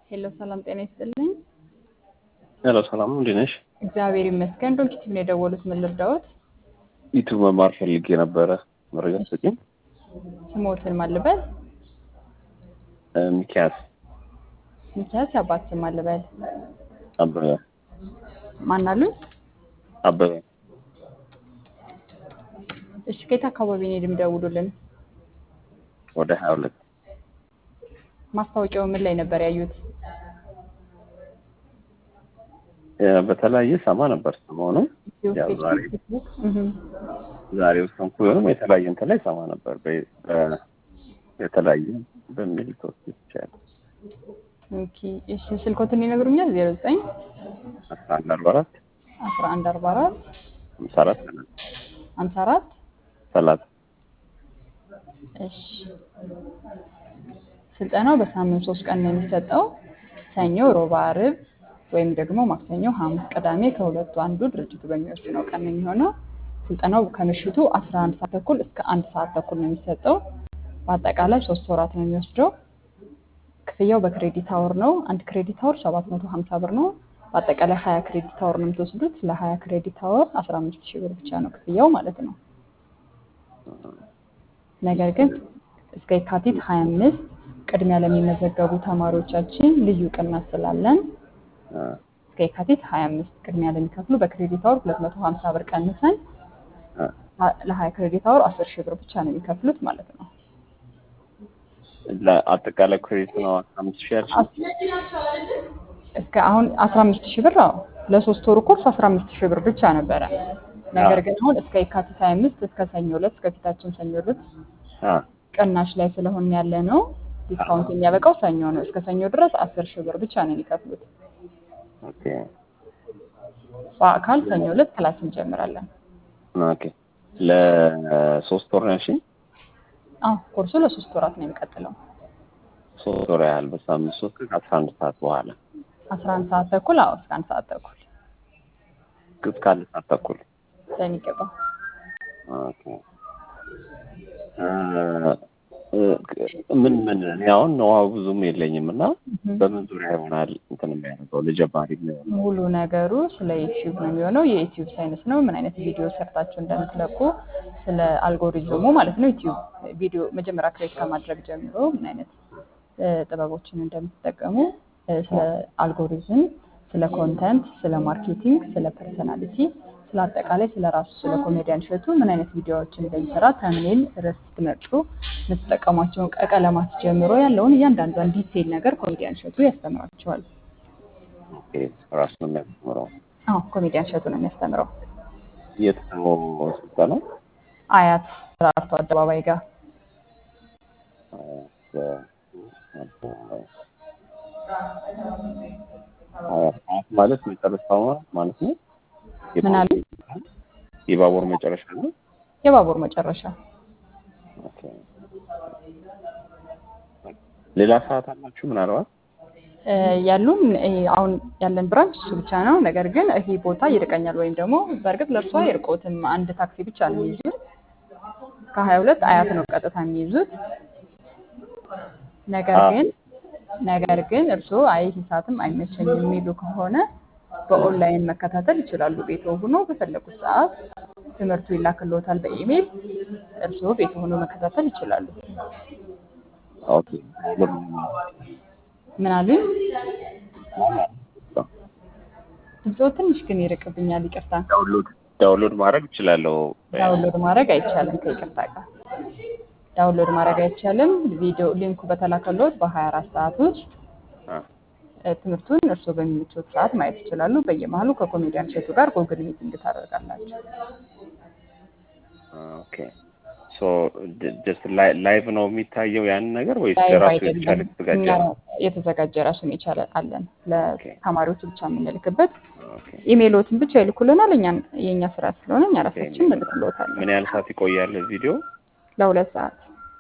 ሄሎ ሰላም ጤና ይስጥልኝ። ሄሎ ሰላም እንዴት ነሽ? እግዚአብሔር ይመስገን። ዶክቲቭ ነው የደወሉት። ምን ልርዳዎት? ዩቱብ መማር ፈልጌ ነበረ። መረጃ ስጪኝ። ስሞትን ማልበል እ፣ ሚኪያስ ሚኪያስ የአባት ስም ማልበል አበበ ማናሉኝ? አበበ እሺ ከየት አካባቢ ነው የምደውሉልን? ወደ ሀያ ሁለት ማስታወቂያው ምን ላይ ነበር ያዩት? እ፣ በተለያየ ሰማ ነበር ሰሞኑን ዩቲዩብ፣ ያው ፌስቡክ፣ ዛሬ ፌስቡክ። እህ ዛሬ ወሰንኩ ቢሆንም የተለያየ እንትን ላይ ሰማ ነበር በ- በ- የተለያየ በሚል ተወስድ ይቻላል ኦኬ። እሺ ስልኮትን ይነግሩኛል? 09 አስራ አንድ አርባ አራት 11 44 ሀምሳ አራት 54 ሰላሳ እሺ ስልጠናው በሳምንት ሶስት ቀን ነው የሚሰጠው። ሰኞ፣ ሮብ፣ ዓርብ ወይም ደግሞ ማክሰኞ፣ ሐሙስ፣ ቅዳሜ ከሁለቱ አንዱ ድርጅቱ በሚወስነው ቀን ነው የሚሆነው። ስልጠናው ከምሽቱ 11 ሰዓት ተኩል እስከ አንድ ሰዓት ተኩል ነው የሚሰጠው። በአጠቃላይ ሶስት ወራት ነው የሚወስደው። ክፍያው በክሬዲት አወር ነው። አንድ ክሬዲት አወር 750 ብር ነው። በአጠቃላይ 20 ክሬዲት አወር ነው የምትወስዱት። ለ20 ክሬዲት አወር 15 ሺህ ብር ብቻ ነው ክፍያው ማለት ነው። ነገር ግን እስከ የካቲት 25 ቅድሚያ ለሚመዘገቡ ተማሪዎቻችን ልዩ ቅናሽ ስላለን እ፣ እስከ የካቲት 25 ቅድሚያ ለሚከፍሉ በክሬዲት አወር 250 ብር ቀንሰን እ፣ ለ20 ክሬዲት አወር 10 ሺህ ብር ብቻ ነው የሚከፍሉት ማለት ነው። ለአጠቃላይ ክሬዲት ነው አምስት ሺህ ያልሽ እስከ አሁን 15 ሺህ ብር አዎ፣ ለሶስት ወሩ ኮርስ 15 ሺህ ብር ብቻ ነበረ። ነገር ግን አሁን እስከ የካቲት 25 እስከ ሰኞ ዕለት እስከ ፊታችን ሰኞ ዕለት አ፣ ቅናሽ ላይ ስለሆነ ያለ ነው። ዲስካውንት የሚያበቃው ሰኞ ነው። እስከ ሰኞ ድረስ 10 ሺህ ብር ብቻ ነው የሚከፍሉት። ኦኬ በአካል ሰኞ ዕለት ክላስ እንጀምራለን። ኦኬ ለሶስት ወር ነው ያልሽኝ? አዎ ኮርሱ ለሶስት ወራት ነው የሚቀጥለው። ሶስት ወር ያህል በሳምንት ሶስት ቀን ከአስራ አንድ ሰዓት በኋላ 11 ሰዓት ተኩል አዎ፣ እስከ አንድ ሰዓት ተኩል እስከ አንድ ሰዓት ተኩል በሚገባው ኦኬ እ፣ እ፣ ምን ምን እኔ አሁን ነዋው ብዙም የለኝም እና በምን ዙሪያ ይሆናል እንትን የሚያደርገው ለጀማሪ የሚሆነው ሙሉ ነገሩ ስለ ዩቲዩብ ነው የሚሆነው። የዩቲዩብ ሳይንስ ነው። ምን አይነት ቪዲዮ ሰርታችሁ እንደምትለቁ ስለ አልጎሪዝሙ ማለት ነው። ዩቲዩብ ቪዲዮ መጀመሪያ ክሬት ከማድረግ ጀምሮ ምን አይነት እ፣ ጥበቦችን እንደምትጠቀሙ እ፣ ስለ አልጎሪዝም፣ ስለ ኮንተንት፣ ስለ ማርኬቲንግ፣ ስለ ፐርሰናሊቲ፣ ስለ አጠቃላይ ስለ ራሱ ስለ ኮሜዲያን እሸቱ ምን አይነት ቪዲዮዎችን እንደሚሰራ ተምኔል ርዕስ ስትመርጡ የምትጠቀሟቸውን ቀለማት ጀምሮ ያለውን እያንዳንዷን ዲቴይል ነገር ኮሜዲያን እሸቱ ያስተምራቸዋል። ኦኬ ራሱ ነው የሚያስተምረው አዎ ኮሜዲያን እሸቱ ነው የሚያስተምረው። የት ነው ስልጠናው? አያት ራርቶ አደባባይ ጋር አያት ማለት መጨረሻው ማለት ነው። ምን አለ? የባቡር መጨረሻ ነው። የባቡር መጨረሻ ኦኬ። ሌላ ሰዓት አላችሁ ምናልባት? እ፣ ያሉን እ፣ አሁን ያለን ብራንች እሱ ብቻ ነው። ነገር ግን ይሄ ቦታ ይርቀኛል ወይም ደግሞ በእርግጥ ለእርሷ አይርቆትም። አንድ ታክሲ ብቻ ነው የሚይዙት። ከሀያ ሁለት አያት ነው ቀጥታ የሚይዙት። ነገር አዎ። ግን ነገር ግን እርስዎ አይ ይህ ሰዓትም አይመቸኝም የሚሉ ከሆነ በኦንላይን መከታተል ይችላሉ። ቤቶ ሆኖ በፈለጉት ሰዓት ትምህርቱ ይላክልዎታል በኢሜይል። እርስዎ ቤቶ ሆኖ መከታተል ይችላሉ። ኦኬ። ምን አሉኝ? ድምፅዎ ትንሽ ግን ይርቅብኛል። ይቅርታ። ዳውንሎድ ዳውንሎድ ማድረግ እችላለሁ። ዳውንሎድ ማድረግ አይቻልም። ከይቅርታ ጋር ዳውንሎድ ማድረግ አይቻልም። ቪዲዮ ሊንኩ በተላከሎት በ24 ሰዓት ውስጥ አ፣ እ፣ ትምህርቱን እርስዎ በሚመቹት ሰዓት ማየት ይችላሉ። በየመሀሉ ከኮሜዲያን እሸቱ ጋር ጎግል ሚቲንግ ታደርጋላችሁ። ኦኬ ሶ ጀስት ላይቭ ነው የሚታየው ያንን ነገር ወይስ ላይቭ ለራሱ አይደለም። የተቻለ የተዘጋጀ እኛ ነው? የተዘጋጀ ራሱን የቻለ አለን። ኦኬ ለተማሪዎች ብቻ የምንልክበት ኦኬ። ኢሜይሎትን ብቻ ይልኩልናል። እኛ የእኛ ስራ ስለሆነ እኛ ራሳችን እንልክልዎታለን ምን ያህል ሰዓት ይቆያል ቪዲዮ? ለሁለት ሰዓት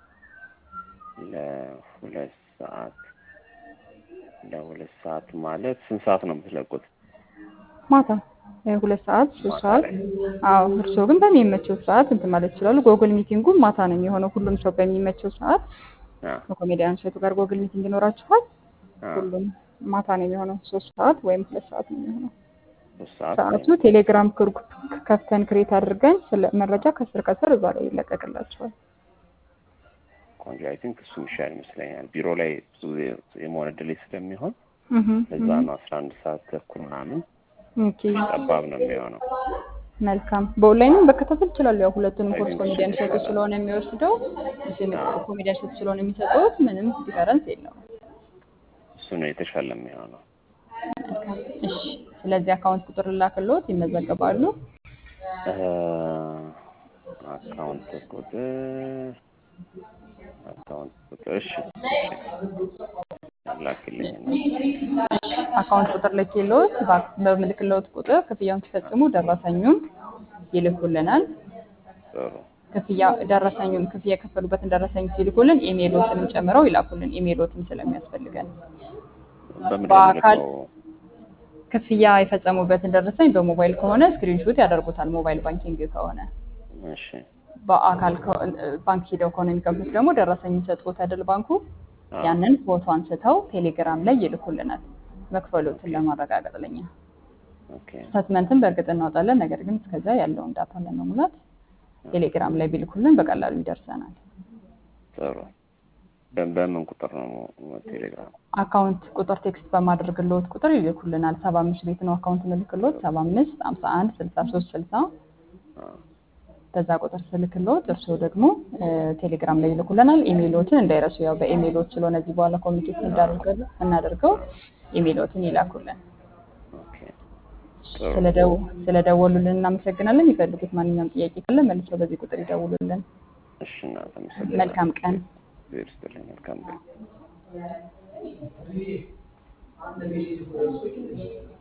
ለሁለት ሰዓት ለሁለት ሰዓት ማለት ስንት ሰዓት ነው የምትለቁት? ማታ እ፣ ሁለት ሰዓት ሶስት ማታ ሰዓት። ላይ? አዎ እርስዎ ግን በሚመቸው ሰዓት እንትን ማለት ይችላሉ። ጎግል ሚቲንጉ ማታ ነው የሚሆነው። ሁሉም ሰው በሚመቸው ሰዓት አ፣ ከኮሜዲያን እሸቱ ጋር ጎግል ሚቲንግ ይኖራችኋል። አ፣ ሁሉም ማታ ነው የሚሆነው። ሶስት ሰዓት ወይም ሁለት ሰዓት ነው የሚሆነው ሶስት ሰዓት ሰዓቱ። ቴሌግራም ግሩፕ ከፍተን ክሬት አድርገን ስለ መረጃ ከስር ከስር እዛ ላይ ይለቀቅላቸዋል። ቆንጆ። አይ ቲንክ እሱ የሚሻል ይመስለኛል። ቢሮ ላይ ብዙ ጊዜ የመሆን እድሌ ስለሚሆን እህ እዛ ነው አስራ አንድ ሰዓት ተኩል ምናምን ኦኬ ጠባብ ነው የሚሆነው። መልካም። በኦንላይንም መከታተል ይችላሉ። ያው ሁለቱንም ኮርስ አይቲንክ ኮሜዲያን ሾቱ ይሻላል። ስለሆነ የሚወስደው እሱም ኮሜዲያን ሾቱ ስለሆነ የሚሰጡት ምንም ዲፈረንስ የለውም። እሱ ነው የተሻለ የሚሆነው። መልካም። እሺ፣ ስለዚህ አካውንት ቁጥር ላክሎት ይመዘገባሉ። እ፣ አካውንት ቁጥር አካውንት ቁጥር እሺ፣ ላክልኝ እና አካውንት ቁጥር ልኬሎት በ- በምልክሎት ቁጥር ክፍያውን ሲፈጽሙ ደረሰኙን ይልኩልናል። ጥሩ ክፍያ ደረሰኙን ክፍያ የከፈሉበትን ደረሰኝ ሲልኩልን ኢሜሎትንም ጨምረው ይላኩልን። ኢሜሎትም ስለሚያስፈልገን በምንድን ነው በአካል የምልከው? ክፍያ የፈጸሙበትን ደረሰኝ በሞባይል ከሆነ ስክሪንሾት ያደርጉታል። ሞባይል ባንኪንግ ከሆነ እሺ በአካል ከ- ባንክ ሂደው ከሆነ የሚከፍሉት ደግሞ ደረሰኝ የሚሰጡት አይደል ባንኩ አዎ። ያንን ፎቶ አንስተው ቴሌግራም ላይ ይልኩልናል። መክፈሎትን ለማረጋገጥ ለኛ ኦኬ ስታትመንትን በእርግጥ እናወጣለን። ነገር ግን እስከዛ ያለውን ዳታ ለመሙላት ቴሌግራም ላይ ቢልኩልን በቀላሉ ይደርሰናል። ጥሩ። በ- በምን ቁጥር ነው ቴሌግራም? አካውንት ቁጥር ቴክስት በማድረግልዎት ቁጥር ይልኩልናል። ሰባ አምስት ቤት ነው አካውንት ምልክሎት ሰባ አምስት ሀምሳ አንድ ስልሳ ሶስት ስልሳ አዎ። በዛ ቁጥር ስልክሎት እርስዎ ደግሞ እ፣ ቴሌግራም ላይ ይልኩልናል። ኢሜይሎትን እንዳይረሱ፣ ያው በኢሜይሎት ስለሆነ እዚህ በኋላ ኮሚኒኬት እንዳደርገው እናደርገው ኢሜይሎትን ይላኩልን። ኦኬ ጥሩ። ስለደው ስለደወሉልን እናመሰግናለን። የሚፈልጉት ማንኛውም ጥያቄ ካለ መልሰው በዚህ ቁጥር ይደውሉልን። እሺ እናንተ መሰለኝ መልካም ቀን። እግዚአብሔር ይስጥልኝ። መልካም ቀን